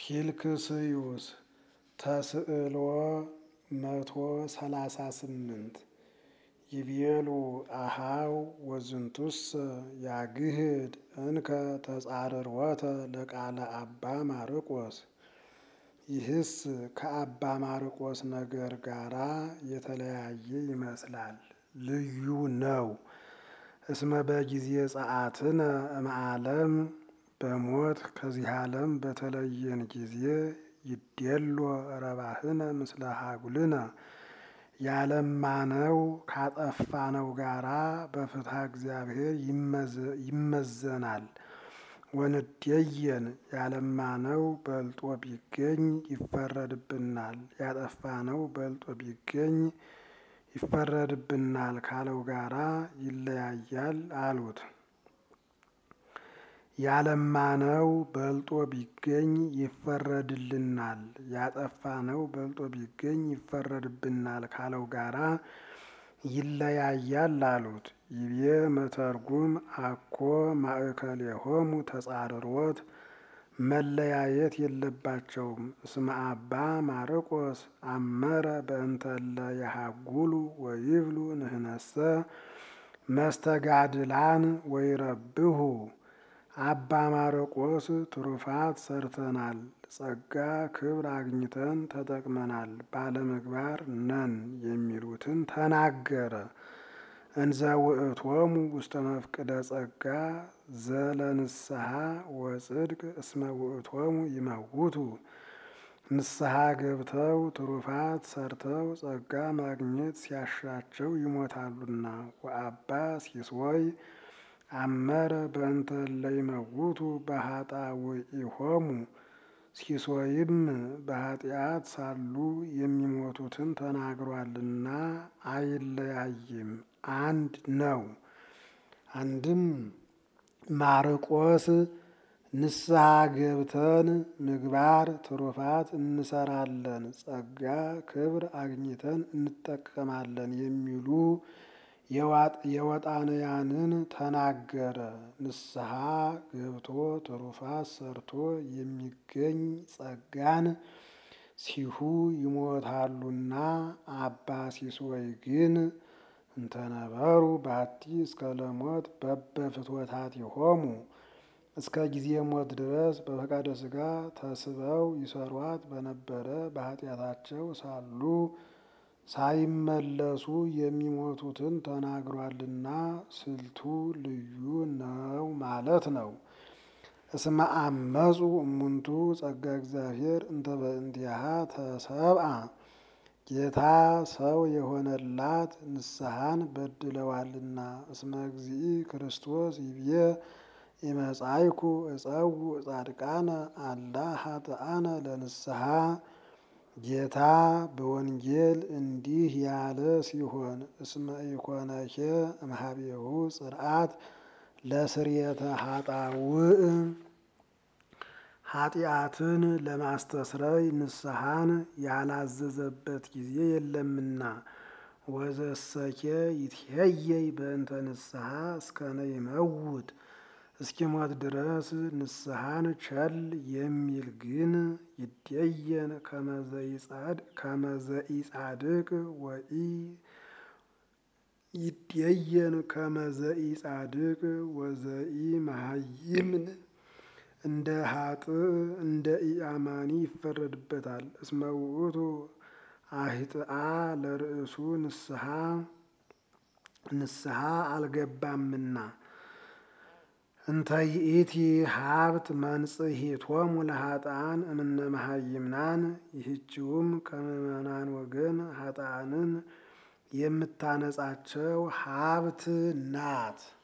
ፊልክስዩስ ተስዕሎ መቶ ሰላሳ ስምንት ይቤሉ አሃው ወዝንቱሰ ያግህድ እንከ ተጻርሮተ ለቃለ አባ ማርቆስ። ይህስ ከአባ ማርቆስ ነገር ጋራ የተለያየ ይመስላል፣ ልዩ ነው። እስመ በጊዜ ጸአትነ እምዓለም በሞት ከዚህ ዓለም በተለየን ጊዜ ይዴሎ ረባህነ ምስለ ሀጉልነ ያለማነው ካጠፋነው ጋራ በፍትሐ እግዚአብሔር ይመዘናል። ወንዴየን ያለማነው በልጦ ቢገኝ ይፈረድብናል፣ ያጠፋነው በልጦ ቢገኝ ይፈረድብናል ካለው ጋራ ይለያያል አሉት። ያለማነው በልጦ ቢገኝ ይፈረድልናል፣ ያጠፋነው በልጦ ቢገኝ ይፈረድብናል ካለው ጋራ ይለያያል አሉት። ይቤ መተርጉም አኮ ማእከሌሆሙ ተጻርሮት መለያየት የለባቸውም። እስመ አባ ማርቆስ አመረ በእንተለ የሃጉሉ ወይብሉ ንህነሰ መስተጋድላን ወይረብሁ። አባ ማርቆስ ትሩፋት ሰርተናል፣ ጸጋ ክብር አግኝተን ተጠቅመናል፣ ባለምግባር ነን የሚሉትን ተናገረ። እንዘ ውእቶሙ ውስተ መፍቅደ ጸጋ ዘለንስሐ ወጽድቅ እስመ ውእቶሙ ይመውቱ። ንስሐ ገብተው ትሩፋት ሰርተው ጸጋ ማግኘት ሲያሻቸው ይሞታሉና። ወአባ ሲሶይ አመረ በእንተ እለ ይመውቱ በኃጣውኢሆሙ። ሲሶይም በኃጢአት ሳሉ የሚሞቱትን ተናግሯልና አይለያይም፣ አንድ ነው። አንድም ማርቆስ ንስሐ ገብተን ምግባር ትሩፋት እንሰራለን፣ ጸጋ ክብር አግኝተን እንጠቀማለን የሚሉ የወጣንያንን ተናገረ። ንስሐ ገብቶ ትሩፋት ሰርቶ የሚገኝ ጸጋን ሲሁ ይሞታሉና። አባ ሲሶይ ግን እንተነበሩ ባቲ እስከ ለሞት በበፍትወታቲሆሙ እስከ ጊዜ ሞት ድረስ በፈቃደ ሥጋ ተስበው ይሰሯት በነበረ በኃጢአታቸው ሳሉ ሳይመለሱ የሚሞቱትን ተናግሯልና ስልቱ ልዩ ነው ማለት ነው። እስመ አመፁ እሙንቱ ጸጋ እግዚአብሔር እንተ በእንቲአሃ ተሰብአ ጌታ ሰው የሆነላት ንስሐን በድለዋልና። እስመ እግዚእ ክርስቶስ ይብዬ ኢመጻይኩ እጸውዕ ጻድቃነ አላ ኃጥአነ ለንስሐ ጌታ በወንጌል እንዲህ ያለ ሲሆን እስመ ኢኮነኬ እምኀቤሁ ጽርዓት ለስርየተ ኃጣውእ ኃጢአትን ለማስተስረይ ንስሐን ያላዘዘበት ጊዜ የለምና። ወዘሰኬ ይትሄየይ በእንተ ንስሐ እስከነ ይመውት እስኪሞት ድረስ ንስሐን ቸል የሚል ግን ይደየን ከመዘኢጻድቅ ወኢ ይደየን ከመዘኢጻድቅ ወዘኢ መሃይምን እንደ ሀጥእ እንደ ኢአማኒ ይፈረድበታል። እስመ ውእቱ አህጥአ ለርእሱ ንስሐ ንስሐ አልገባምና። እንተ ይእቲ ሀብት መንጽሔቶሙ ለኃጥአን እምነ መሃይምናን ይህችውም ከምዕመናን ወገን ኃጥአንን የምታነጻቸው ሀብት ናት።